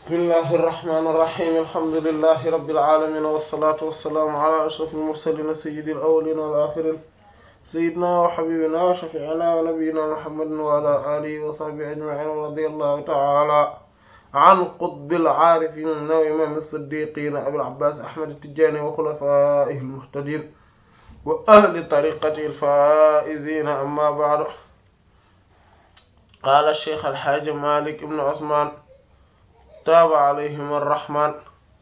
bismillahi irrahmani irrahim alhamdulilahi rabbil alamin wassalatu wassalaamu ala ashrafil mursalin sayyidil awwalin wal akhirin sayyidina wa habibina wa shafi'ina wa nabiyyina muhammadin wa ala alihi wa sahbihi ajma'in wa radiyallahu ta'ala an qutbil aarifin wa imam as-siddiqin abil abbas ahmad at-tijani wa khulafaihi al-muhtadin wa ahli tariqatihi al-faa'izin amma ba'du qaala ash-shaykh al-hajj malik ibn usman taaba alayhim ar-rahman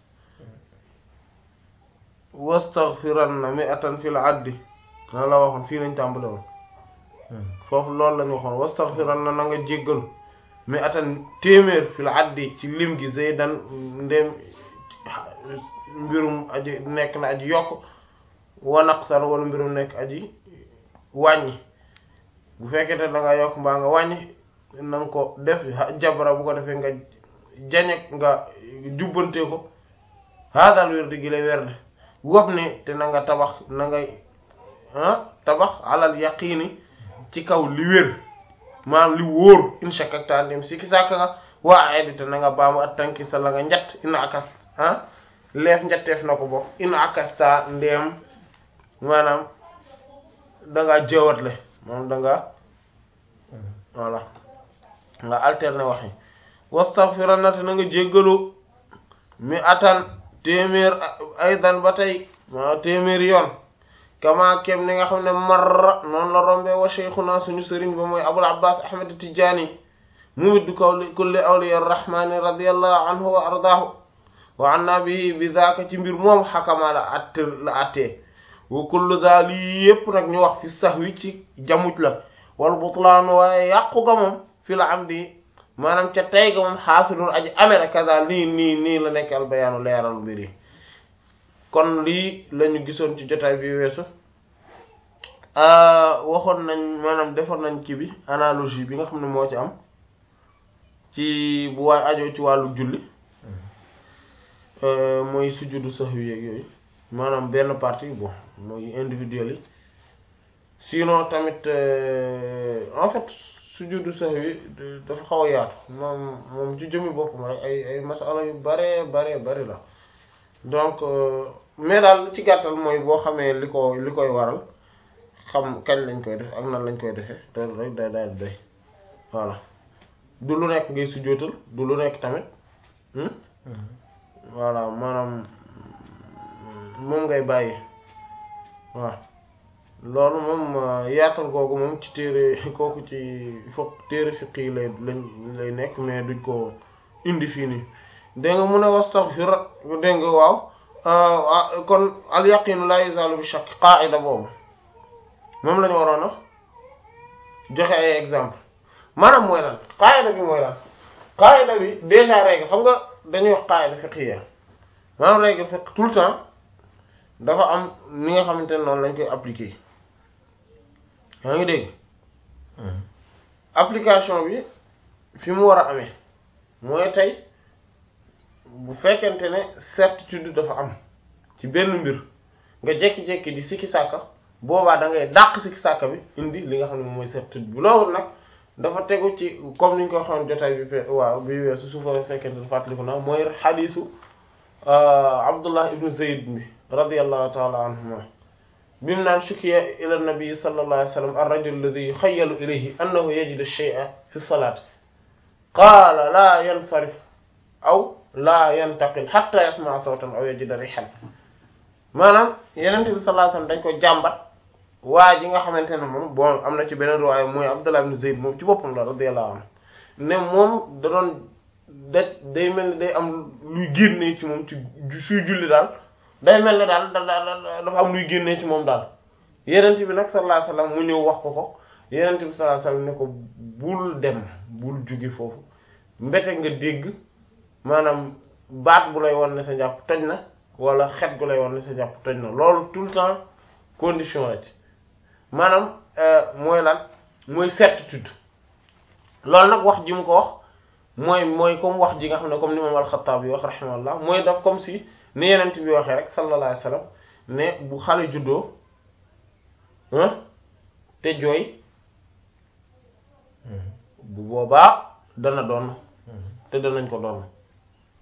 wastaghfiranna mi'atan fil addi na la waxoon fii lañ tàmbale woon foofu loolu lañu waxoon wastaghfiranna na nga jéggalu mi'atan téeméer fil addi ci lim gi zaydan ndem mbirum aji nekk na aji yokk wa naqsan wala mbirum nekk aji wàññi bu fekkee te da nga yokk mbaa nga wàññi na nga ko def jabara bu ko defee nga jañek nga jubbante ko haadal wérdi gi lay werde wob ni te na nga tabax na nga tabax alal yaqiini ci kaw li wér maanaam li wóor inshakakta ndem sikki sàkk nga waa aydi te na nga baamu at tanki sa la nga njatt ina akas ah leef njatteef na ko bokk ina akasta ndem maanaam dangaa jëwatle moom dangaa voilà nga alterner waxi wastaghfiranna te na nga jéggalu mi atan téeméer aydan ba tey ma téeméer yoon kama kem ni nga xam ne marra noonu la rombe wa shaykhuna suñu sëriñ ba mooy abul abbas ahmad tijani mu widdu kaw kulli awliya rahmani radiyallahu anhu wa ardaahu wa anna bi bi zaaka ci mbir moom xakama la att la attee wa kullu daal yi yépp nag ñu wax fi sahwi ci jamuj la wal butlaan waaye yàqu ga moom fi la am di maanaam ca tey ga moom xaasilun aji amee kaza nii nii nii la nekk al bayaanu leeral mbir yi kon lii lañu gisoon ci jotaay bi weesu waxoon nañ maanaam defoon nañ ci bi analogie bi nga xam ne moo ci am ci bu waay ajoo ci wàllu julli mooy sujjudu sahwi yeeg yooyu maanaam benn partie bon mooy individuel yi sinon tamit en fait sujjudu sahwi dafa xaw a yaatu moom moom ci jëmmi boppam rek ay ay masala yu bare bare bari la donc mais daal ci gàttal mooy boo xamee li ko li koy waral xam kañ lañ koy def ak nan lañ koy defee loolu rek day daal doy voilà du lu nekk ngay sujjóotal du lu nekk tamit voilà maanaam moom ngay bàyyi waaw loolu moom yaatal googu moom ci téere kooku ci fokk téere fiq yi lay lañ lay nekk mais duñ ko indi fii nii dégg nga mun a wastaghfir dégg nga waaw kon al yaqinu la yuzalu bi shakk qaida boobu moom la ñu waroon a joxe ay exemple maanaam mooy lan qaida bi mooy lan qaida bi déjà règle xam nga dañuy wax qaida fiqhiyya maanaam règle fiqh tout le temps dafa am ni nga xamante ne noonu lañ koy appliquer yaa ngi dégg application bi fi mu war a amee mooy tey bu fekkente ne certitude dafa am ci benn mbir nga jekki-jekki di sikki sàkka boobaa da ngay dàq sikki sàkka bi indi li nga xam ne mooy certitude bi loolu nag dafa tegu ci comme ni ñu ko waxoon jotaay bi fe waaw bi weesu su fa fekkente ne fàttaliku na mooy xadiisu Abdullah ibn Zayd bi radiyallahu taala anhuma bi mu naan shukiya ila nabi sallallahu alayhi wa sallam ar-rajul alladhi yukhayyalu ilayhi annahu yajidu shay'an fi salaat qaala laa yansarif aw laa yantaqil hatta yasma'a sawtan aw yajida rihan maanaam yenent bi sallallahu alayhi wa sallam dañ ko jàmbat waa ji nga xamante ne moom bon am na ci beneen riwaaya mooy Abdullah ibn Zayd moom ci boppam la radiyallahu anhu ne moom da doon da day mel ni day am luy génnee ci moom ci suy julli daal day mel ne daal da dafa am luy génnee ci moom daal yenent bi nag sallallahu alayhi wasallam mu ñëw wax ko ko yenent bi sallallahu alayhi wasallam ne ko bul dem bul jóge foofu mbete nga dégg maanaam baat bu lay won ne sa njàpp toj na wala xet gu lay won ne sa njàpp toj na loolu tout le temps condition la ci maanaam mooy lan mooy certitude loolu nag wax ji mu ko wax mooy mooy comme wax ji nga xam ne comme ni moom al-Khattabi wax rahimahullah mooy daf comme si ni yenent bi waxee rek sallallahu alayhi wasallam ne bu xale juddoo te jooy bu boobaa dana doon te danañ ko doon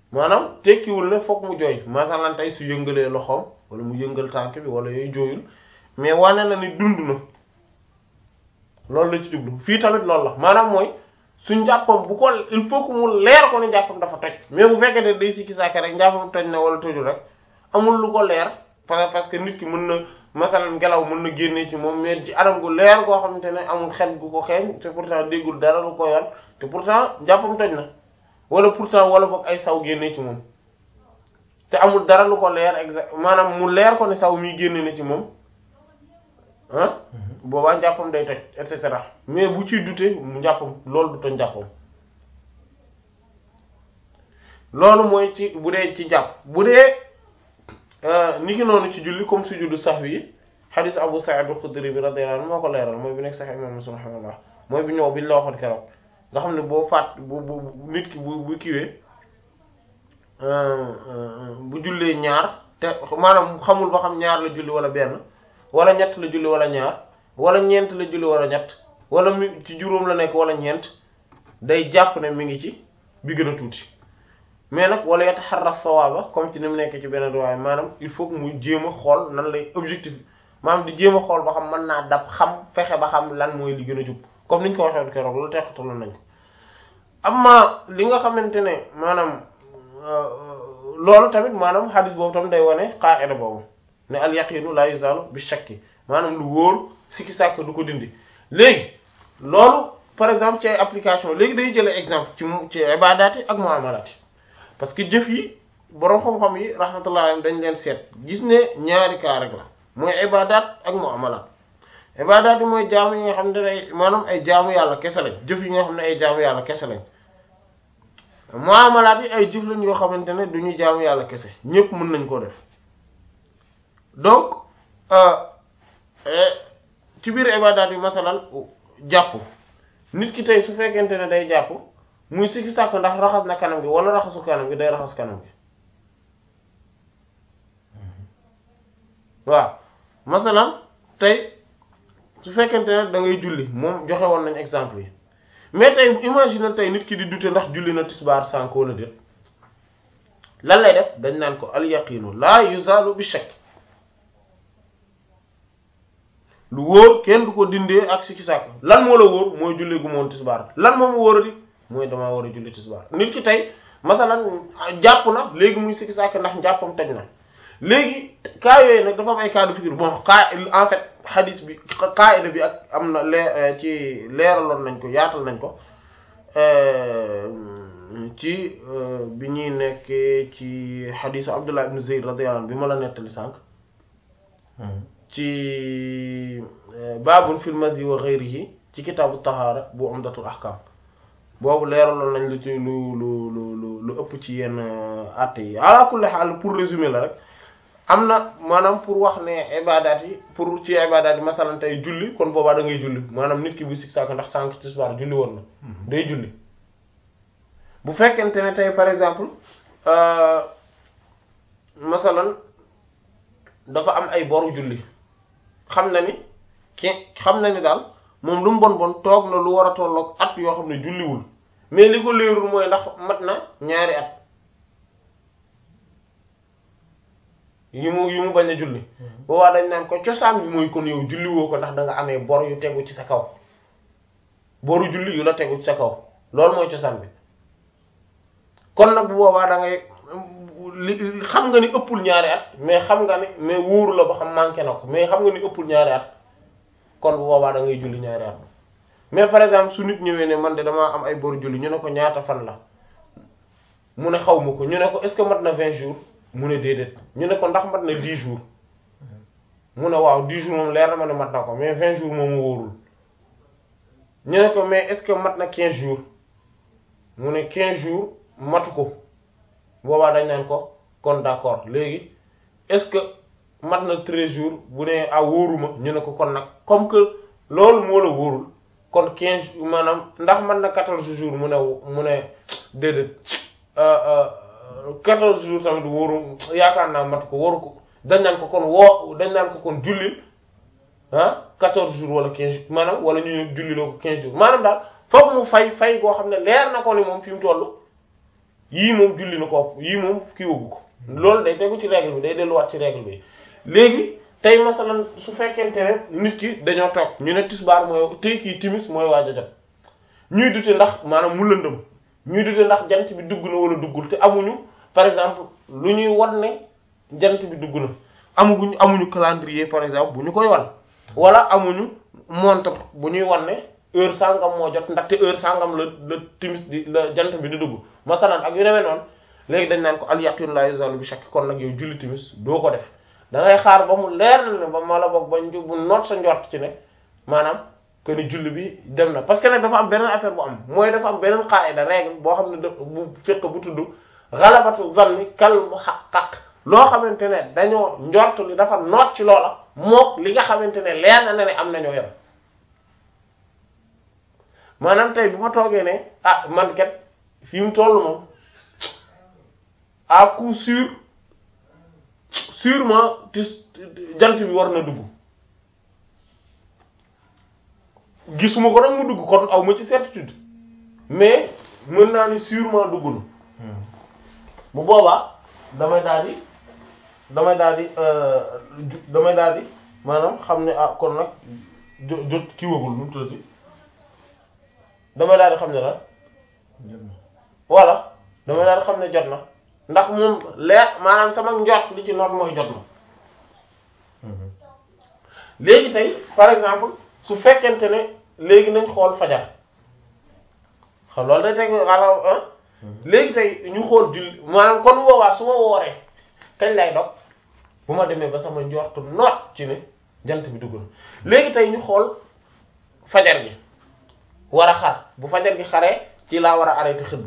maanaam tekkiwul ne fokk mu jooy masalan tey su yëngalee loxoom wala mu yëngal tànk bi wala yooyu jooyul mais wane na ni dund na loolu la ci jublu fii tamit loolu la maanaam mooy su njàppam bu ko il faut que mu leer ko ni njàppam dafa toj mais bu fekkee ne day sikki saaka rek njàppam toj na wala tojul rek amul lu ko leer parce que nit ki mën na masalan ngelaw mën na génnee ci moom mais ci anam gu leer goo xamante ne amul xet gu ko xeeñ te pourtant déggul dara lu ko yoon te pourtant njàppam toj na wala pourtant wala boog ay saw génnee ci moom te amul dara lu ko leer exact maanaam mu leer ko ne saw mi génne na ci moom ah boobaa njàppam day toj et cetera mais bu ciy dute mu njàppam loolu du toj njàppam loolu mooy ci bu dee ci jàpp bu dee ni ki noonu ci julli comme sujudu sahwi yi hadith Abu Sa'id al-Khudri bi radiyallahu anhu moo ko leeral mooy bi nekk Sahih Imam Muslim rahimahullah mooy bi ñëw bi ñu la waxoon keroog nga xam ne boo faat bu bu nit ki bu bu kiwee bu jullee ñaar te maanaam xamul ba xam ñaar la julli wala benn wala ñett la julli wala ñaar wala ñeent la julli wala ñett wala mi ci juróom la nekk wala ñeent day jàpp ne mi ngi ci bi gën a tuuti mais nag wala yataharra sawaaba comme ci ni mu nekk ci benn waaye maanaam il faut que muy jéem a xool nan lay objectif maanaam di jéem a xool ba xam mën naa dab xam fexe ba xam lan mooy li gën a jub comme niñ ko waxee woon keroog loolu teqataloon nañ ko amma li nga xamante ne maanaam loolu tamit maanaam hadis boobu tamit day wane qaa'ida boobu ne al yaqinu la yuzalu bi shakki maanaam lu wóor sikki sàkk du ko dindi léegi loolu par exemple ci ay application léegi day jëlee exemple ci ci ibadaat yi ak muamalaat yi parce que jëf yi boroom xam-xam yi rahmatullah dañ leen seet gis ne ñaari cas rek la mooy ibadaat ak muamalaat ibadaat yi mooy jaamu yi nga xam ne ay maanaam ay jaamu yàlla kese lañ jëf yi nga xam ne ay jaamu yàlla kese lañ muamalaat yi ay jëf lañ yoo xamante ne du ñu jaamu yàlla kese ñépp mën nañ koo def donc ci biir ibadaat yi masalan jàpp nit ki tey su fekkente ne day jàpp muy sikki sàkk ndax raxas na kanam gi wala raxasu kanam gi day raxas kanam gi waaw masalan tey su fekkente ne da ngay julli moom joxe woon nañ exemple yi mais tey imagine tey nit ki di dute ndax julli na tisbaar sànk wala déet lan lay def dañ naan ko al yaqinu la yuzalu bi shakk lu wóor kenn du ko dindee ak sikki sàkk lan moo la wóor mooy julli gu moon tisbaar lan moom wóor a di mooy damaa war a julli tisbaar nit ki tey masalan jàpp na léegi muy sikki sàkk ndax njàppam toj na léegi cas yooyu nag dafa am ay cas de figure bon cas en fait hadis bi qaida bi ak am na leer ci leeraloon nañ ko yaatal nañ ko ci bi ñuy nekkee ci hadisu Abdullah ibn Zayd radiyallahu anhu bi ma la nettali sànq ci baabun fil mazi wa ghayrihi ci kitaabu tahaara bu umdatul ahkam boobu leeraloon nañ lu ci lu lu lu lu ëpp ci yenn àtte yi ala kulli haal pour résumer la rek am na maanaam pour wax ne ibadaat yi pour ci ibadaat yi masalan tey julli kon boobaa da ngay julli maanaam nit ki bu sikk sàkk ndax sànq tisbaar julli woon na day julli bu fekkente ne tey par exemple masalan dafa am ay boru julli xam na ni ki xam na ni daal moom lu mu bon bon toog na lu war a tolloog at yoo xam ne julliwul mais li ko leerul mooy ndax mat na ñaari at yu mu yu mu bañ a julli boobaa dañ naan ko cosaan bi mooy kon yow julliwoo ko ndax da nga amee bor yu tegu ci sa kaw boru julli yu la tegu ci sa kaw loolu mooy cosaan bi kon nag bu boobaa da ngay li xam nga ni ëppul ñaari at mais xam nga ni mais wóoru la ba xam manqué na ko mais xam nga ni ëppul ñaari at kon bu boobaa da ngay julli ñaari at mais par exemple su nit ñëwee ne man de damaa am ay boru julli ñu ne ko ñaata fan la mu ne xaw ma ko ñu ne ko est-ce que mat na vingt jours mu ne déedéet ñu ne ko ndax mat na dix jours mu ne waaw dix jours moom leer na ma ne mat na ko mais vingt jours moom wóorul ñu ne ko mais est-ce que mat na quinze jours mu ne quinze jours matu ko boobaa dañ naan ko kon d'accord léegi est-ce que mat na treize jours bu ne ah wóoruma ñu ne ko kon nag comme que loolu moo la wóorul kon quinze maanaam ndax mat na quatorze jours mu ne mu ne déedéet quatorze jours tamit wóoru yaakaar naa mat ko wóoru ko dañ naan ko kon woo dañ naan ko kon jullil ah quatorze jours wala quinze jours maanaam wala ñu ñëw julliloo ko quinze jours maanaam daal foog mu fay fay goo xam ne leer na ko ni moom fi mu toll yii moom julli na ko yii moom kii wëggu ko loolu day tegu ci règle bi day delluwaat ci règle bi léegi tey masalan su fekkente ne nit ki dañoo toog ñu ne tisbaar mooy tey kii timis mooy waaj a jot ñuy dute ndax maanaam mu lëndëm ñuy dute ndax jant bi dugg na wala duggul te amuñu par exemple lu ñuy wan ne jant bi dugg na amuguñ amuñu calendrier par exemple bu ñu koy wan wala amuñu montre bu ñuy wan ne heure sangam moo jot ndaxte heure sangam la la timis di la jant bi di dugg masalan ak yu demee noonu léegi dañ naan ko al yaqin la yuzalu bi shakk kon nag yow julli timis doo ko def da ngay xaar ba mu leer na ne ba ma la boog ba ñu bu noot sa njort ci ne maanaam que ni julli bi dem na parce que nag dafa am beneen affaire bu am mooy dafa am beneen qaida règle boo xam ne daf bu fekk bu tudd ghalabatu zanni kal muhaqqaq loo xamante ne dañoo njort li dafa noot ci loola mook li nga xamante ne leer na ne am nañoo yem maanaam tey bu ma toogee ne ah man kat fi mu toll moom à coup sûr sûrement tis jant bi war na dugg gisuma ko nag mu dugg kon aw ma ci certitude mais mën naa ni sûrement dugg na bu boobaa damay daal di damay daal di damay daal di maanaam xam ne ah kon nag jo- jot kii wagul nu mu tuddati damay daal di xam ne la voilà damay daal di xam ne jot na ndax moom leer maanaam sama njort li ci noot mooy jot na léegi tey par exemple su fekkente ne léegi nañ xool fajar xam loolu day teg xalaw ah léegi tey ñu xool julli maanaam kon boobaa su ma wooree kañ lay dog bu ma demee ba sama njortu noot ci ne jant bi dugg na léegi tey ñu xool fajar gi war a xar bu fajar gi xaree ci laa war a arrêté xëdd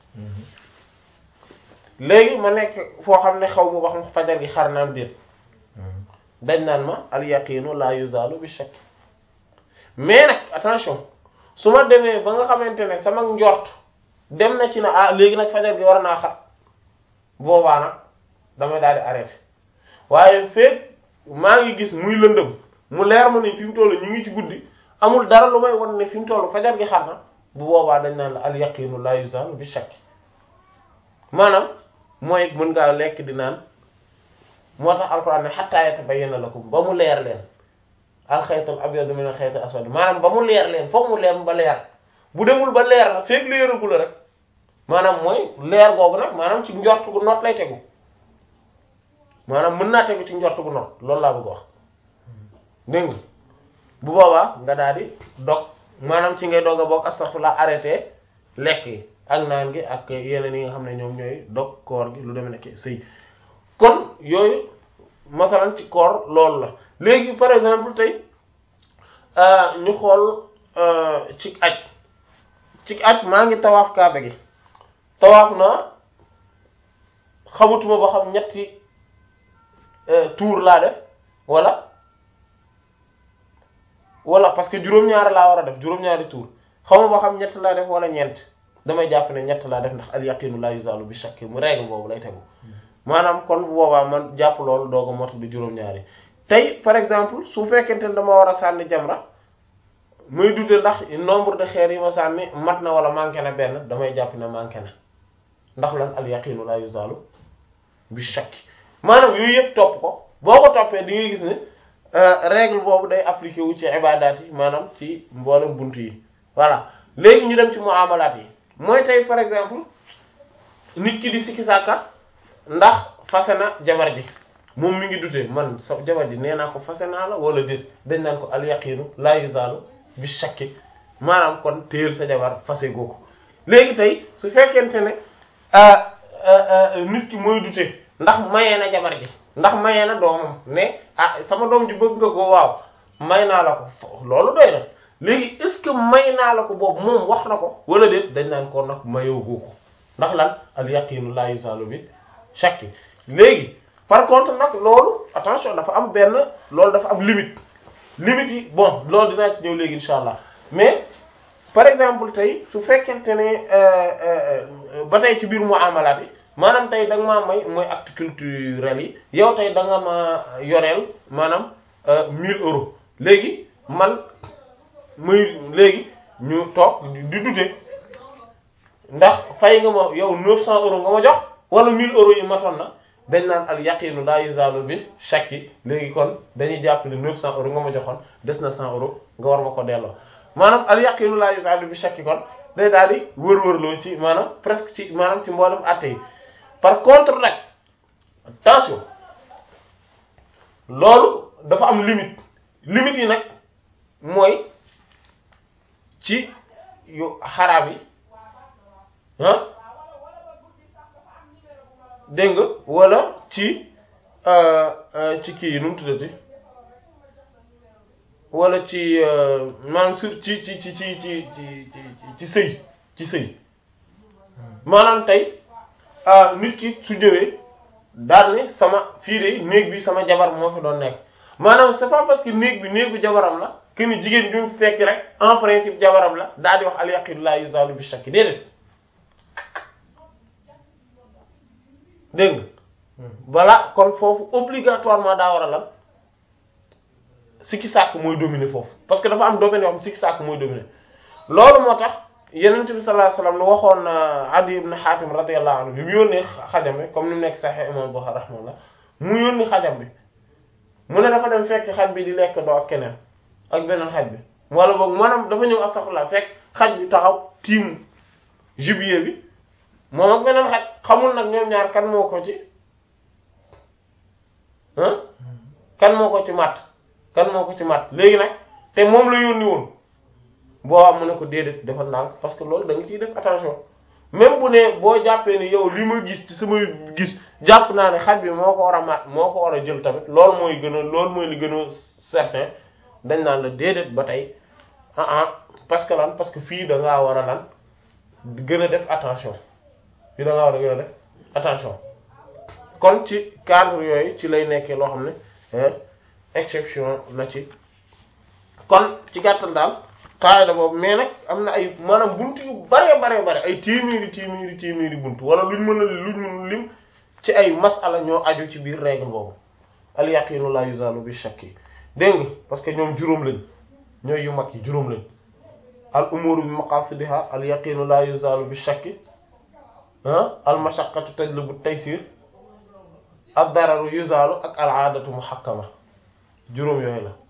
léegi ma nekk foo xam ne xaw ma wax fajar gi xar naam déet dañ naan ma al yaqinu la yuzalu bi shakk mais nag attention su ma demee ba nga xamante ne sama njort dem na ci na ah léegi nag fajar gi war naa xat boobaa nag damay daal di arrêté waaye feeg maa ngi gis muy lëndëm mu leer ma ne fi mu toll ñu ngi ci guddi amul dara lu may won ne fi mu toll fajar gi xar na bu boobaa dañ naan la al yaqinu la yuzalu bi shakk maanaam mooy mën ngaa lekk di naan moo tax alquran ne hatta yatabayyana lakum ba mu leer leen alxaytul abyadu min alxaytil aswad maanaam ba mu leer leen foog mu leer ba leer bu demul ba leer na feeg leeragu la rek maanaam mooy leer googu nag maanaam ci njort gu noot lay tegu maanaam mën naa tegu ci njort gu noot loolu laa bëgg wax dégg nga bu boobaa nga daal di dog maanaam ci ngay doog a bokk astaghfirullah arrêté lekk yi ak naan gi ak yeneen yi nga xam ne ñoom ñooy dog koor gi lu demee nekk sëy kon yooyu masalan ci koor loolu la léegi par exemple tey ñu xool ci aj ci aj maa ngi tawaaf kaaba gi tawaaf naa xamutuma ba xam ñetti tour laa def wala wala parce que juróom-ñaari laa war a def juróom-ñaari tour xawma ba xam ñett laa def wala ñeent damay jàpp ne ñett laa def ndax al yaqinu la yuzalu bi shakk mu règle boobu lay tegu maanaam kon bu boobaa man jàpp loolu doog a mot di juróom-ñaari tey par exemple su fekkente ne dama war a sànni jamra muy dute ndax nombre de xeer yi ma sànni mat na wala manqué na benn damay jàpp ne manqué na ndax lan al yaqinu la yuzalu bi shakk maanaam yooyu yëpp topp ko boo ko toppee di nga gis ne règle boobu day appliqué wu ci ibadaat yi maanaam ci mboolem bunt yi voilà léegi ñu dem ci muamalaat yi mooy tey par exemple nit ki di sikki sàkka ndax fase na jabar ji moom mi ngi dute man sa jabar ji nee naa ko fase naa la wala déet dañ naan ko al yaqinu la yuzalu bi shakki maanaam kon téel sa jabar fase goo ko léegi tey su fekkente ne nit ki mooy dute ndax mayee na jabar ji ndax mayee na doomam ne ah sama doom ji bëgg nga ko waaw may naa la ko loolu doy na léegi est-ce que may naa la ko boobu moom wax na ko wala déet dañ naan ko nag mayoo goo ko ndax lan al yaqinu la yuzalu bi shakki léegi par contre nag loolu attention dafa am benn loolu dafa am limite limite yi bon loolu dinaa ci ñëw léegi insha allah mais par exemple tey su fekkente ne ba tey ci biir muamalaat yi maanaam tey da nga maa may mooy acte culturel yi yow tey da nga ma yoreel maanaam 1000 euros léegi man muy léegi ñu toog di dute ndax fay nga ma yow 900 euros nga ma jox wala 1000 euros yi matoon na dañ naan al yaqinu la yuzalu bi shakki léegi kon dañuy jàpp ne 900 euros nga ma joxoon des na 100 euros nga war ma ko delloo maanaam al yaqinu la yuzalu bi shakki kon day daal di wër-wërloo ci maanaam presque ci maanaam ci mboolem àtte yi par contre nag attention loolu dafa am limite limite yi nag mooy ci yu xaraam yi ah dégg nga wala ci ci kii yi nu mu tuddati wala ci maanaam sur ci ci ci ci ci ci ci sëy ci sëy maanaam tey nit ki su ñëwee daal ne sama fii de néeg bi sama jabar moo fi doon nekk maanaam c'est pas parce que néeg bi néegu jabaram la que ni jigéen bi mu fekk rek en principe jabaram la daal di wax al yaqinu la yuzalu bi shakki déedéet dégg nga voilà kon foofu obligatoirement daa war a lan sikki sàkk mooy dominer foofu parce que dafa am domaine yoo xam sikki sàkk mooy dominer loolu moo tax yenent bi sallallahu alayhi wasallam lu waxoon Adi ibn Hatim radiyallahu anhu bi mu yónnee xajam bi comme ni mu nekk Sahih imam Bukhari rahimahullah mu yónni xajam bi mu ne dafa dem fekk xaj bi di lekk doo ak keneen ak beneen xaj bi wala boog maanaam dafa ñëw astaghfirullah fekk xaj bi taxaw tiimu gibier bi moom ak beneen xaj xamul nag ñoom ñaar kan moo ko ci ah kan moo ko ci matt kan moo ko ci matt léegi nag te moom la yónni woon boo am mu ne ko déedéet dafa ndànk parce que loolu da nga ciy def attention même bu ne boo jàppee ni yow li ma gis ci sama gis jàpp naa ne xaj bi moo ko war a matt moo ko war a jël tamit loolu mooy gën a loolu mooy li gën a certain dañ naan la déedéet ba tey ah ah parce que lan parce que fii da ngaa war a lan gën a def attention fii da ngaa war a gën a def attention kon ci cadre yooyu ci lay nekkee loo xam ne exception na ci kon ci gàttal daal qaida boobu mais nag am na ay maanaam buntu yu bare bare bare ay téeméeri téeméeri téeméeri buntu wala luñ mën a luñ mën lim ci ay masala ñoo aju ci biir règle boobu al yaqinu la yuzalu bi shakki dégg nga parce que ñoom juróom lañ ñooy yu mag yi juróom lañ al umuru bi maqasidiha al yaqinu la yuzalu bi shakki ah al mashaqqatu tajlibu taysir ad dararu yuzalu ak al aadatu muhakkama juróom yooyu la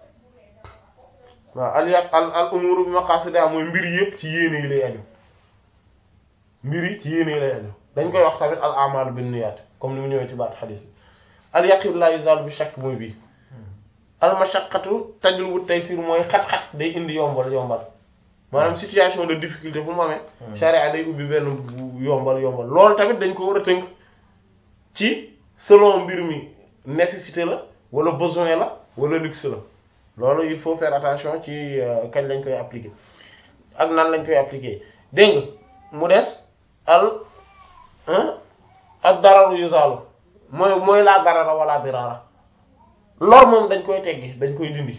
waaw al yaq al al umuru bi maqasidiha mooy mbir yëpp ci yéene yi lay aju mbir yi ci yéene yi lay aju dañ koy wax tamit al a'malu bin niyyat comme ni mu ñëwee ci baat xadis bi al yaqinu la yuzalu bi shakk mooy bii al mashaqqatu tajlibu taysir mooy xat-xat day indi yombal yombal maanaam situation de difficulté fu mu amee charia day ubbi benn yombal yombal loolu tamit dañ ko war a tënk ci selon mbir mi nécessité la wala besoin la wala luxe la loolu il faut faire attention ci kañ lañ koy appliquer ak nan lañ koy appliquer dégg nga mu des al ak dararu yuzalu mooy mooy laa darara wala dirara loolu moom dañ koy teggi dañ koy dindi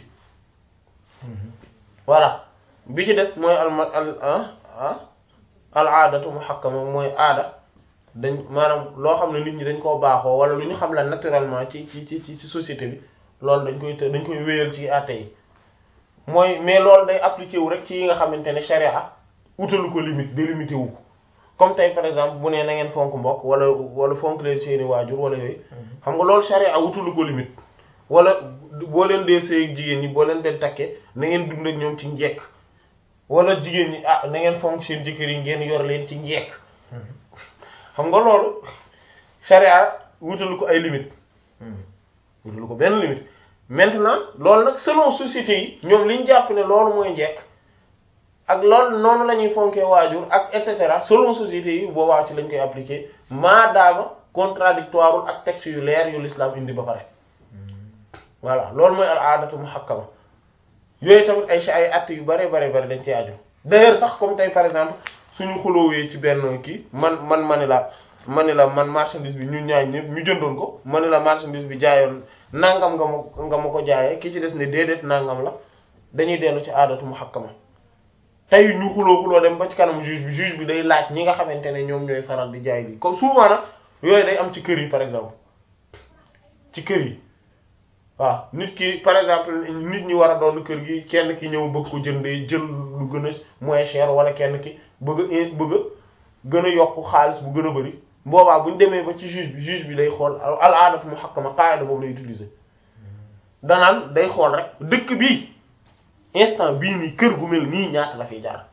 voilà bi ci des mooy al al ah al aadatu muhakkama mooy aada dañ maanaam loo xam ne nit ñi dañ koo baaxoo wala lu ñu xam la naturellement ci ci ci ci société bi loolu dañ koy dañ koy wéyal ci àtte yi mooy mais loolu day appliqué wu rek ci yi nga xamante ne sharia utalu ko limite délimité wu ko comme tey par exemple bu nee na ngeen fonk mbokk wala wala fonk leen seeni waajur wala yooyu xam nga loolu sharia utalu ko limite wala boo leen dee sëy jigéen ñi boo leen dee takkee na ngeen dund ak ñoom ci njekk wala jigéen ñi ah na ngeen fonk seen jëkkër yi ngeen yor leen ci njekk xam nga loolu sharia wutalu ko ay limite wutalu ko benn limite maintenant loolu nag selon société yi ñoom liñ jàpp ne loolu mooy njekk ak loolu noonu la ñuy fonkee waajur ak et cetera selon société yi boobaa ci lañ koy appliquer maadaama contradictoire ak texte yu leer yu l'islam indi ba pare voilà loolu mooy al aadatu muhakkama yooyu tamit ay ay att yu bare bare bare dañ ci aju d'ailleurs sax comme tey par exemple suñu xuloowee ci benn kii man man ma ni la ma ni la man marchandise bi ñu ñaay ñëpp ñu jëndoon ko ma ni la marchandise bi jaayoon nangam nga ma nga ma ko jaayee ki ci des ne déedéet nangam la dañuy dellu ci aadatu muhakkama tey ñu xuloo xuloo dem ba ci kanam juge bi juge bi day laaj ñi nga xamante ne ñoom ñooy faral di jaay bi comme souvent nag yooyu day am ci kër yi par exemple ci kër yi waaw nit ki par exemple nit ñi war a doon kër gi kenn ki ñëw bëgg ko jëndee jël lu gën a moins cher wala kenn ki bëgg a bëgg gën a yokk xaalis bu gën a bari boobaa bu ñu demee ba ci juge bi juge bi day xool al aadatu muhakkama qaida boobu lay utiliser danaan day xool rek dëkk bii instant bii nii kër gu mel nii ñaata la fiy jar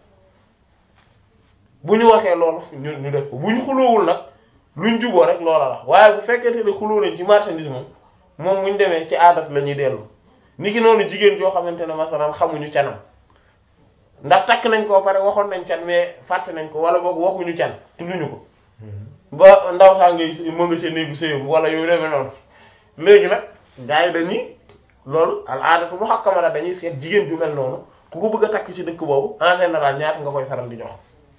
bu ñu waxee loolu ñu ñu def ko bu ñu xuloowul nag luñ juboo rek loola la waaye bu fekkente ne xuloo nañ ci marchandise moom moom bu ñu demee ci aadat la ñuy dellu ni ki noonu jigéen joo xamante ne masalan xamuñu canam ndax takk nañ ko pare waxoon nañ can mais fàtte nañ ko wala boog waxuñu can tudduñu ko ba ndaw saa ngay mën nga see néegu sëyam wala yooyu demee noonu léegi nag gars yi dañuy loolu al aadatu muhakkama la dañuy seet jigéen ju mel noonu ku ko bëgg a takk ci dëkk boobu en général ñaata nga koy faral di jox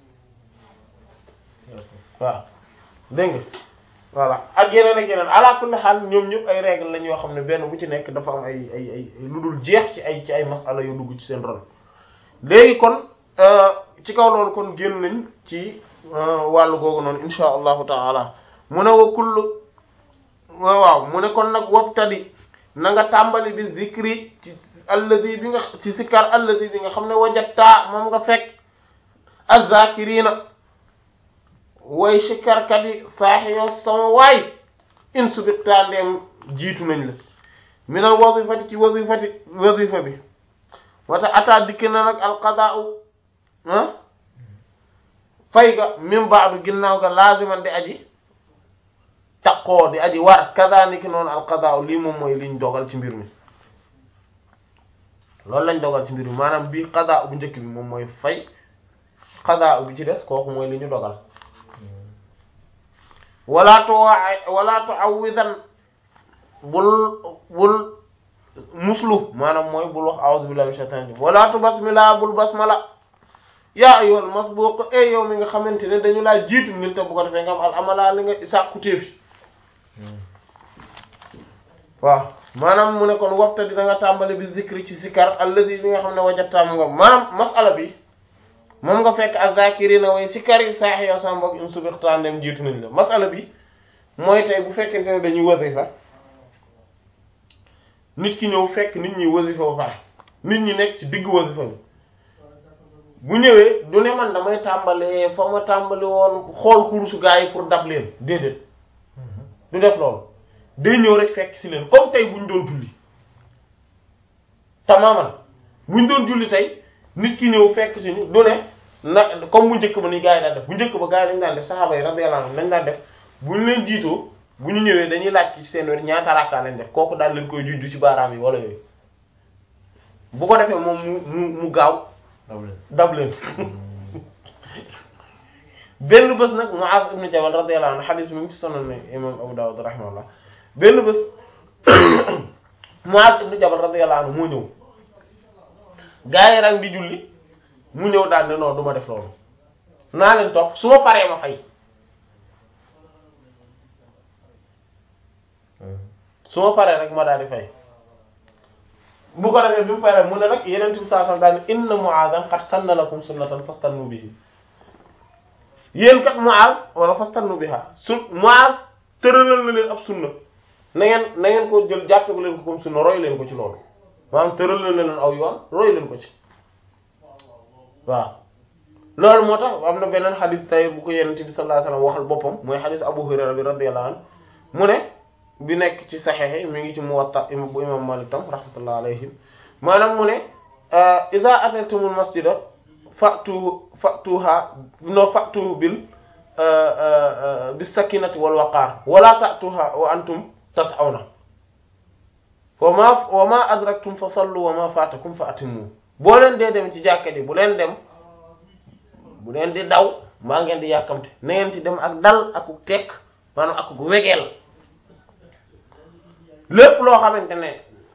waaw dégg nga voilà ak yeneen ak yeneen ala kulli xaal ñoom ñëpp ay règle lañ yoo xam ne benn bu ci nekk dafa am ay ay ay lu dul jeex ci ay ci ay masala yu dugg ci seen ron léegi kon ci kaw loolu kon génn nañ ci wàllu googu noonu insha allahu taala mu ne wa kullu waaw mu ne kon nag wabtadi na nga tàmbali bi zikri ci alladi bi nga ci sikkar alladi bi nga xam ne wajatta moom nga fekk azzakirina way sikkarkat yi saaxi yoo sama waay in subiktaa ndeem jiitu nañ la minal wazifati ci wazifati wazifa bi wata ata dikk na nag alqadaau ah fay ga min baadu ginnaaw ga laaziman di aji taqoo di aji war kadhalika noonu alqadaau lii moom mooy liñ dogal ci mbir mi loolu lañ dogal ci mbir mi maanaam bii qadaa bu njëkk bi moom mooy fay qadaa bi ci des kooku mooy li ñu dogal wala tu wala tu awwidan bul bul muslu maanaam mooy bul wax a'udhu billahi minash shaitanir rajim wala tu basmila bul basmala yaa ayyuhal masbuq e yow mi nga xamante ne dañu laa jiitu nit te bu ko defee nga am al amala li nga sàkku téefi waaw maanaam mu ne kon waxta dina nga tàmbali bi zikri ci zikar allazi bi nga xam ne wajattaam nga maanaam masala bi moom nga fekk azakirina way sikar yi saax yow sama mbokk in subixtaan dem jiitu nañ la masala bi mooy tey bu fekkente ne dañuy wasifa nit ki ñëw fekk nit ñi wasifa ba pare nit ñi nekk ci diggu wasifa bi bu ñëwee du ne man damay tàmbalee fa ma tàmbali woon xool kurusu gaa yi pour dab leen déedéet du def loolu day ñëw rek fekk si leen comme tey bu ñu doon julli tamaman bu ñu doon julli tey nit ki ñëw fekk si ñu du ne na comme bu njëkk ba ni gaa yi daan def bu njëkk ba gaa yi dañ daan def saxaaba yi radiyallahu anhum dañ daan def bu ñu leen jiitoo bu ñu ñëwee dañuy laaj ci seen wér ñaata rakka lañ def kooku daal leen koy junj ci baaraam yi wala yooyu bu ko defee moom mu mu mu gaaw dab leen benn bés nag Muaz ibn Jabal radiyallahu anhu xadis mi ngi ci Sunan imam Abu Dawud rahimahullah benn bés Muaz ibn Jabal radiyallahu anhu moo ñëw gaa yi rang di julli mu ñëw daal ne non du ma def loolu naa leen topp su ma paree ma fay su ma paree rek ma daal di fay bu ko defee bi mu paree mu ne nag yeneen bi saa sam daal ne inna Mu'aadan qad sanna lakum sunnatan fastannu bihi yéen kat Mu'aaz wala fastannu biha su Mu'aaz tëralal na leen ab sunna na ngeen na ngeen ko jël jàppe ko leen ko comme sunna roy leen ko ci loolu maanaam tëralal na leen aw yoon roy leen ko ci waaw loolu moo tax am na beneen xadis tay bu ko yenent bi sallallahu alayhi wasallam waxal boppam mooy xadis Abu Hurayra bi radiyallahu anhu mu ne bi nekk ci saxexe mi ngi ci Muwatta bu imam Malik tam rahmatullah alayhim maanaam mu ne iza atatumul masjida fatu fatuha no fatu bil bis sakinati wal waqaar wala tatuha wa antum tas'awna wa ma wa ma adraktum fa sallu wa ma fatakum fa atimmu boo leen dee dem ci jàkka ji bu leen dem bu leen di daw maa ngeen di yàkkamte na ngeen ci dem ak dal ak tekk maanaam ak wegeel lépp loo xamante ne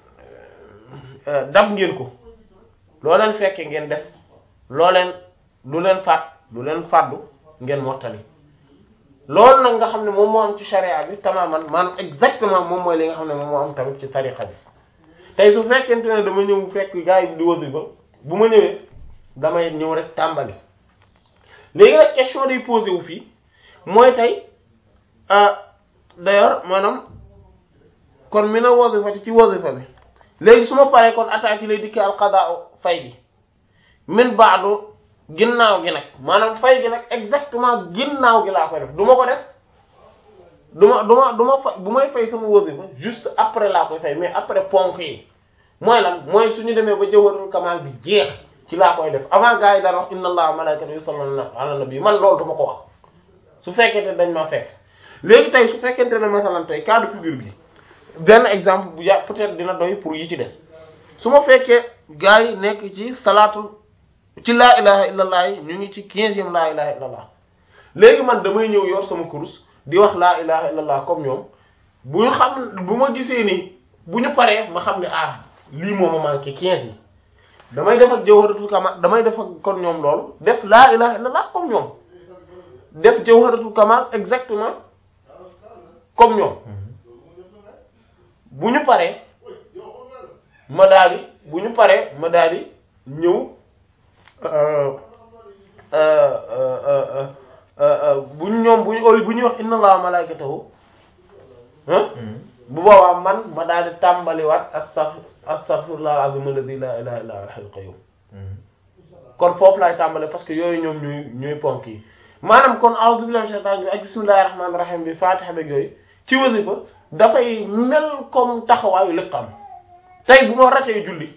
dab ngeen ko loo leen fekke ngeen def loo leen lu leen faat lu leen fàddu ngeen mottali loolu nag nga xam ne moom moo am ci sharia bi tamaman maanaam exactement moom mooy li nga xam ne moom moo am tamit ci tariqa bi tey su fekkente ne dama ñëw fekk gars yi di wasifa bu ma ñëwee damay ñëw rek tàmbali léegi nag question day posé wu fii mooy tey d'ailleurs maanaam kon mi na wasifati ci wasifa bi léegi su ma paree kon attaque lay dikki al qadaa fay bi min baadu ginnaaw gi nag maanaam fay gi nag exactement ginnaaw gi laa koy def du ma ko def du ma du ma du ma fay bu may fay sama wasifa juste après laa koy fay mais après ponk yi mooy lan mooy suñu demee ba jawharul kamal bi jeex ci laa koy def avant gars yi daan wax inna allaha wa malaikatahu yusalluna ala nabi man loolu du ma ko wax su fekkente dañ ma fekk léegi tey su fekkente ne masalan tey cas de figure bi benn exemple bu ya peut-être dina doy pour yi ci des su ma fekkee gars yi nekk ci salaatu ci laa ilaha illallah yi ñu ngi ci quinzième laa ilaha illallah léegi man damay ñëw yor sama kurus di wax laa ilaha illallah comme ñoom bu ñu xam bu ma gisee ni bu ñu paree ma xam ne ah lii moo ma manqué quinze yi damay def ak jawharatul kamal damay def ak kon ñoom loolu def laa ilaha illallah comme ñoom def jawharatul kamal exactement comme ñoom bu ñu paree ma daal di bu ñu paree ma daal di ñëw bu ñu ñoom bu ñu bu ñuy wax inna allaha malaikatahu bu boobaa man ma daal di tàmbaliwaat astaf astaghfirullah al-azim alladhi la ilaha illa huwa al-hayyul qayyum kon foofu laay tàmbale parce que yooyu ñoom ñooy ñooy ponk yi maanaam kon a'udhu billahi minash shaitanir rajim ak bismillahir rahmanir rahim bi fatiha beeg yooyu ci wasifa dafay mel comme taxawaayu liqaam tey bu ma ratee julli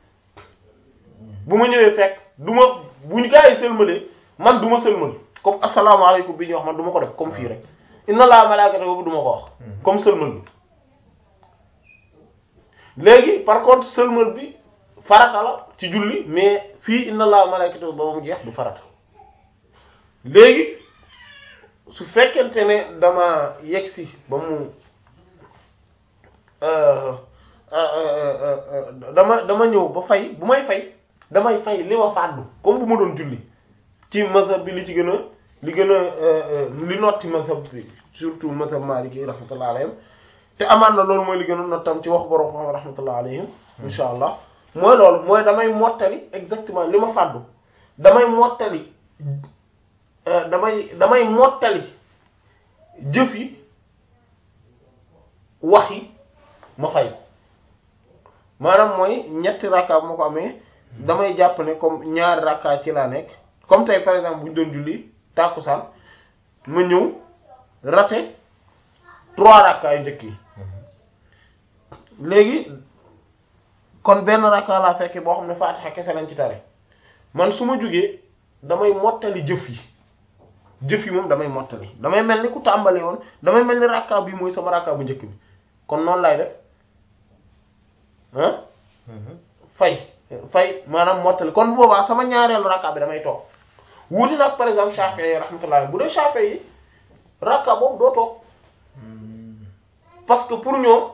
bu ma ñëwee fekk du ma bu ñu gaa yi sëlmalee man du ma sëlmal comme asalaamaaleykum bi ñuy wax man du ma ko def comme fii rek inna allaha malaikatahu boobu du ma ko wax comme sëlmal bi léegi par contre sëlmal bi farata la ci julli mais fii inna allaha malaikatahu ba mu jeex du farata léegi su fekkente ne dama yegsi ba mu dama dama ñëw ba fay bu may fay damay fay li ma fàddu comme bu ma doon julli ci mazhab bi li ci gën a li gën a li notti mazhab bi surtout mazhab maliki rahmatullah alayhim te amaan na loolu mooy li gën a nottam ci wax borom xam rahmatullah alayhim insha allah mooy loolu mooy damay mottali exactement li ma fàddu damay mottali damay damay mottali jëf yi wax yi ma fay ko maanaam mooy ñetti rakka bu ma ko amee damay jàpp ne comme ñaari rakka ci laa nekk comme tey par exemple bu ñu doon julli tàkkusaan ma ñëw raté trois rakka yu njëkk yi léegi kon benn rakka laa fekkee boo xam ne faatixa kese lañ ci tare man su ma jugee damay mottali jëf yi jëf yi moom damay mottali damay mel ni ku tàmbali woon damay mel ni rakka bi mooy sama rakka bu njëkk bi kon noonu lay def ah fay fay maanaam mottali kon boobaa sama ñaareelu rakka bi damay toog wuuti nag par exemple Shafi'i yi rahmatullah bu dee Shafi'i yi rakka boobu doo toog parce que pour ñoom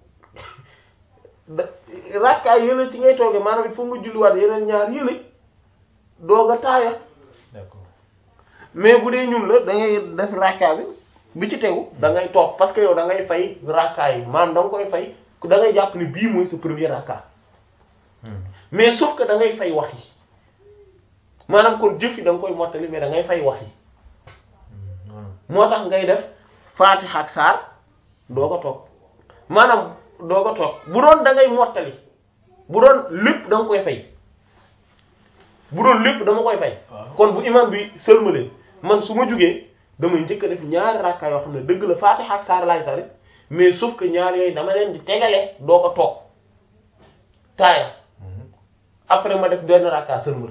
rakka yële ci ngay toogee maanaam il faut nga julliwaat yeneen ñaar yële doog a taaya d'accord mais bu dee ñun la da ngay def rakka bi bi ci tegu da ngay toog parce que yow da ngay fay rakka yi maanaam da nga koy fay da ngay jàpp ni bii mooy sa premier rakka mais sauf que da ngay fay wax yi maanaam kon jëf yi da nga koy mottali mais da ngay fay wax yi moo tax ngay def Fatiha ak saar doo ko toog maanaam doo ko toog bu doon da ngay mottali bu doon lépp da nga koy fay bu doon lépp dama koy fay kon bu imam bi sëlmalee man su ma jugee damay njëkk a def ñaari rakka yoo xam ne dëgg la Fatiha ak saar laay tari mais sauf que ñaar yooyu dama leen di tegale doo ko toog taaya après ma def benn rakka sëlmal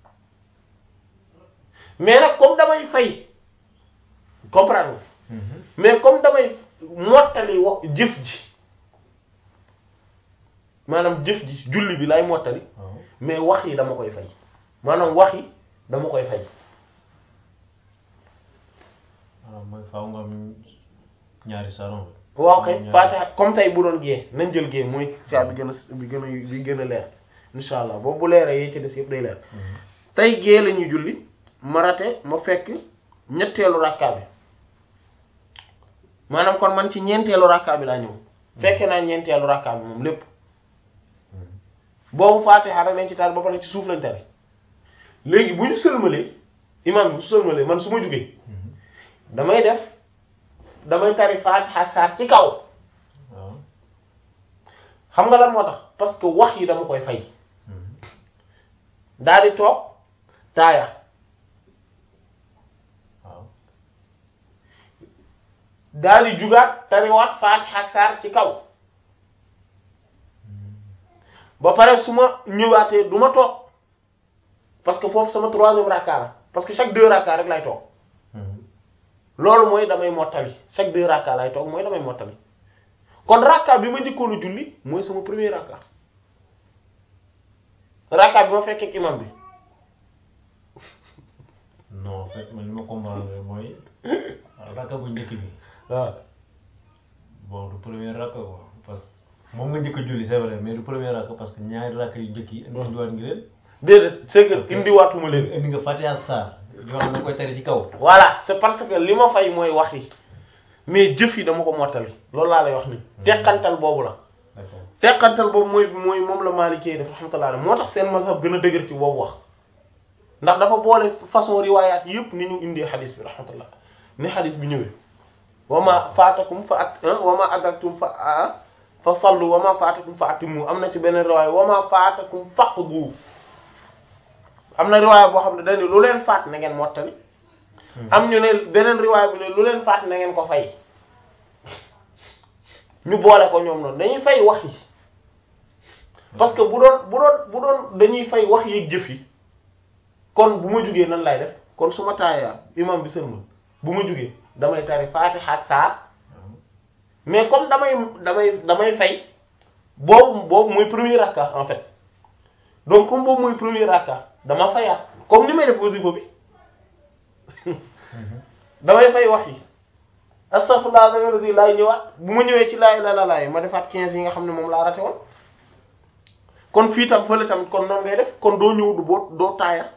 mais nag comme damay fay comprendre mais comme damay mottali wax jëf ji maanaam jëf ji julli bi lay mottali mais wax yi dama koy fay maanaam wax yi dama koy fay waaw mooy faaw nga am ñaari salon waaw kay Fatiha comme tey bu doon gée nañ jël gée mooy saa bi gën a bi gën a bi gën a leer insha allah boobu bu leeree yee ci des yëpp day leer tey gée la ñuy julli ma rate ma fekk ñetteelu rakka bi maanaam kon man ci ñeenteelu rakka bi laa ñëw fekke naa ñeenteelu rakka bi moom lépp boobu Fatiha rek lañ ci tar ba pare ci suuf lañ tare léegi bu ñu sëlmalee imam bi bu sëlmalee man su ma jugee damay def damay tari Fatiha ak saar ci kaw waaw xam nga lan moo tax parce que wax yi dama koy fay daal di toog taaya waaw daal di jugaat tariwaat faatiha ak saar ci kaw ba pare su ma ñëwaatee du ma toog parce que foofu sama troisième rakka la parce que chaque deux rakka rek lay toog loolu mooy damay mottali chaque deux rakka lay toog mooy damay mottali kon rakka bi ma njëkkoon a julli mooy sama premier rakka rakka bi ma fekkee ak imam bi non en fait man li ma comprendre mooy rakka bu njëkk bi waaw bon du premier rakka quoi parce que moom nga njëkk a julli c'est vrai mais du premier rakka parce que ñaari rakka yu njëkk yi indi indiwaat nga leen déedéet c'est que indiwaatuma leen indi nga Fatiha Sarr yoo xam ne da nga koy tere ci kaw voilà c'est parce que li ma fay mooy wax yi mais jëf yi dama ko mottali loolu laa lay wax ni teqantal boobu la d'accord teqantal boobu mooy mooy moom la Maalikee def rahmatullah alayhi moo tax seen mazhab gën a dëgër ci boobu wax ndax dafa boole façon riwaayaat yëpp ni ñu indee xadis bi rahmatullah ni xadis bi ñëwee wa ma faatakum fa at wa ma adraktum fa ah fa sallu wa ma faatakum fa atimu am na ci beneen riwaaya wa ma faatakum faqdu am na riwaaya boo xam ne dañu lu leen faat na ngeen mottali am ñu ne beneen riwaaya bi ne lu leen faat na ngeen ko fay ñu boole ko ñoom noonu dañuy fay wax yi parce que bu doon bu doon bu doon dañuy fay wax yi ak jëf yi kon bu ma jugee nan lay def kon su ma taayaa imam bi sëlmal bu ma jugee damay tari Faatiha ak saar mais comme damay damay damay fay boobu boobu mooy premier rakka en fait donc comme boobu mooy premier rakka dama fayaat comme ni may def wasifa bi damay fay wax yi astaghfirullah alladhi laay ñëwaat bu ma ñëwee ci laay la la laay ma defaat 15 yi nga xam ne moom laa rate woon kon fii tam fële tamit kon noonu ngay def kon doo ñëw du boo doo taaya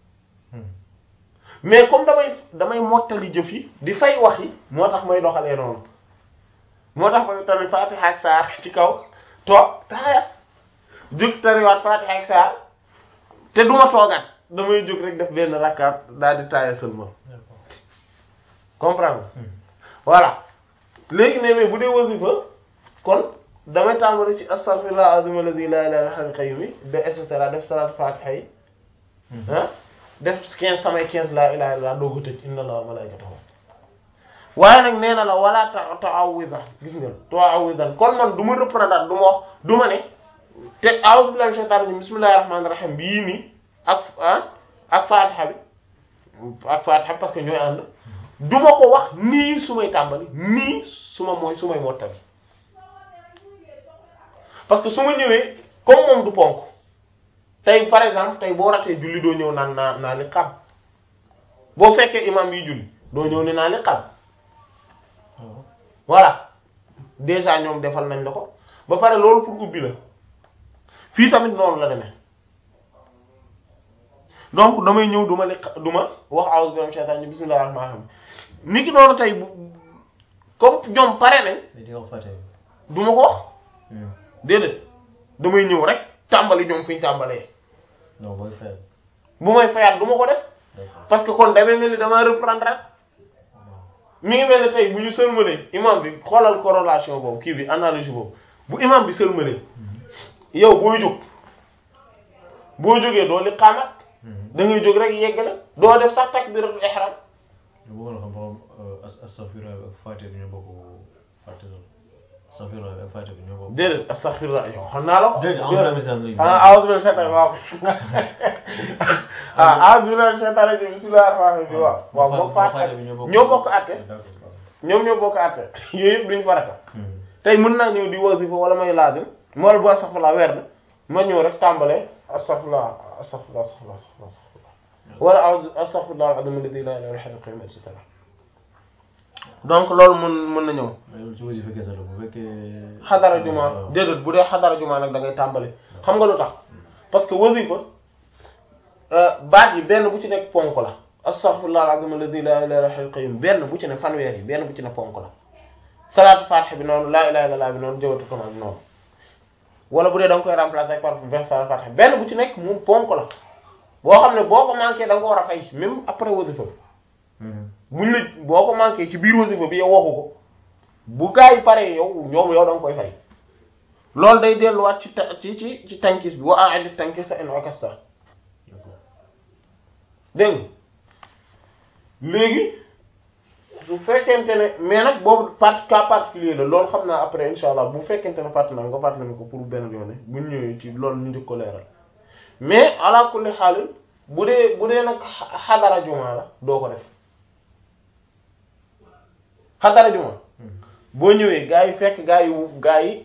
mais comme damay damay mottali jëf yi di fay wax yi moo tax may doxalee noonu moo tax may tamit Fatiha ak saar ci kaw toog taaya jóg tariwaat Fatiha ak saar te duma toogaat damay jóg rek def benn rakkaat daal di taaya seulement comprendre voilà léegi ne mais bu dee wasifa kon damay tàmbali ci astaghfirullah azim alladhi la ilaha illa huwal qayyum de et cetera def salaat Fatiha yi ah def 15 samay 15 laa ilaha illa doo ko tëj inna allaha wa malaikatahu waaye nag nee na la wala ta ta'awwiza gis nga ta'awwizan kon man du ma reprendre du ma wax du ma ne te a'udhu billahi minash shaitanir rajim bismillahir rahmanir rahim bii nii ak ah ak Fatiha bi ak Fatiha parce que ñooy ànd du ma ko wax nii su may tàmbali nii su ma mooy su may mottali parce que su ma ñëwee comme moom du ponk tey par exemple tey boo ratee julli doo ñëw naan naa naa li xam boo fekkee imam yi julli doo ñëw ne naa li xam voilà déjà ñoom defal nañ la ko ba pare loolu pour ubbi la fii tamit noonu la demee donc damay ñëw du ma li du ma wax a'udhu billahi minash shaitanir rajim bismillahir rahmanir rahim ni ki noonu tey bu comme ñoom pare nañ di wax Fatiha du ma ko wax déedéet damay ñëw rek tàmbali ñoom fi ñu tàmbalee non booy fay bu may fayaat du ma ko def d'accord parce que kon damay mel ni dama reprendre rek mi ngi mel ni tey bu ñu sëlmalee imam bi xoolal corrélation boobu kii bi analogie boobu bu imam bi sëlmalee yow booy jóg boo jógee doo li xaamat da ngay jóg rek yeggale doo def sax takbiratul ihram lu bëggoon a xam ba xam astaghfirullah ak Fatiha bi ñoo bokk Fatiha astaghfirullah ak Fatiha bi ñoo bokk. déedéet astaghfirullah yow xam naa la ko. déedéet en vrai message lañu. ah a'udhu billahi shaytan waaw ah a'udhu billahi shaytan rajim bismillahir rahmanir rahim waaw waaw moom Fatiha ñoo bokk àtte ñoom ñoo bokk àtte yooyu yëpp duñu farata tey mën naa ñëw di wasifa wala may laazim mool bu astaghfirullah weer na ma ñëw rek tàmbalee astaghfirullah astaghfirullah astaghfirullah astaghfirullah wala a'udhu astaghfirullah al-azim alladhi la ilaha illa huwa al-hayyul qayyum et cetera donc loolu mën mën na ñëw mais loolu ci wasifa kese la bu fekkee. xadara juma déedéet bu dee xadara juma nag da ngay tàmbali xam nga lu tax parce que wasifa baat yi benn bu ci nekk ponk la astaghfirullah al-azim alladhi la ilaha illa huwa al-hayyul qayyum benn bu ci ne fanweer yi benn bu ci ne ponk la salaatu fatiha bi noonu laa ilaha illallah bi noonu jawatu kamal bi noonu wala bu dee da nga koy remplacer par vingt salaatu fatiha benn bu ci nekk moom ponk la boo xam ne boo ko manqué da nga ko war a fay même après wasifa bi buñ la boo ko manqué ci biir wasifa bi yow waxu ko bu gaa yi paree yow ñoom yow da nga koy fay loolu day delluwaat ci ta ci ci ci tankis bi wa a'id tankis in okasta dégg nga léegi su fekkente ne mais nag boobu part cas particulier la loolu xam naa après insha allah bu fekkente ne fàtt naa nga fàttali ma ko pour benn yoon bu ñu ñëwee ci loolu ñu njëkk ko leeral mais ala kulli xaalin bu dee bu dee nag xadara juma la doo ko def xadara juma boo ñëwee gaa yi fekk gaa yi gaa yi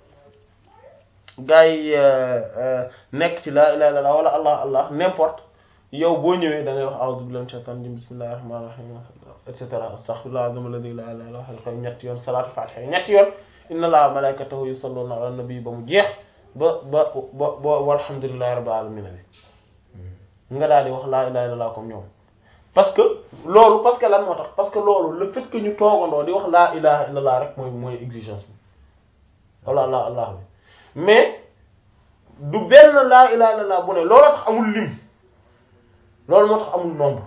gaa yi nekk ci la ilaha illallah wala allah allah n'importe yow boo ñëwee da ngay wax a'udhu billahi minash shaitanir rajim bismillahir rahmanir rahim et cetera astaghfirullah azim alladhi la ilaha illa huwa al ñetti yoon salatu fatiha ñetti yoon inna allaha wa malaikatahu yusalluna ala nabi ba mu jeex ba ba ba ba walhamdulillahi rabbil alamin bi nga daal di wax laa ilaha illallah comme ñoom parce que loolu parce que lan moo tax parce que loolu le fait que ñu toogandoo di wax laa ilaha illallah rek mooy mooy exigence bi wala allah allah bi mais du benn laa ilaha illallah bu ne loolu tax amul lim loolu moo tax amul nombre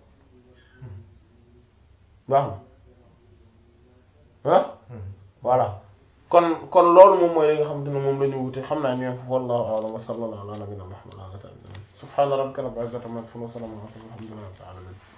baax na ah voilà kon kon loolu moom mooy li nga xamante ne moom la ñu wute xam naa ñoom foofu wallahu a'lam wa sallallahu ala nabiyina muhammad subhana rabbika rabbil izzati amma yasifun wa salamun ala al mursalin walhamdulillahi rabbil alamin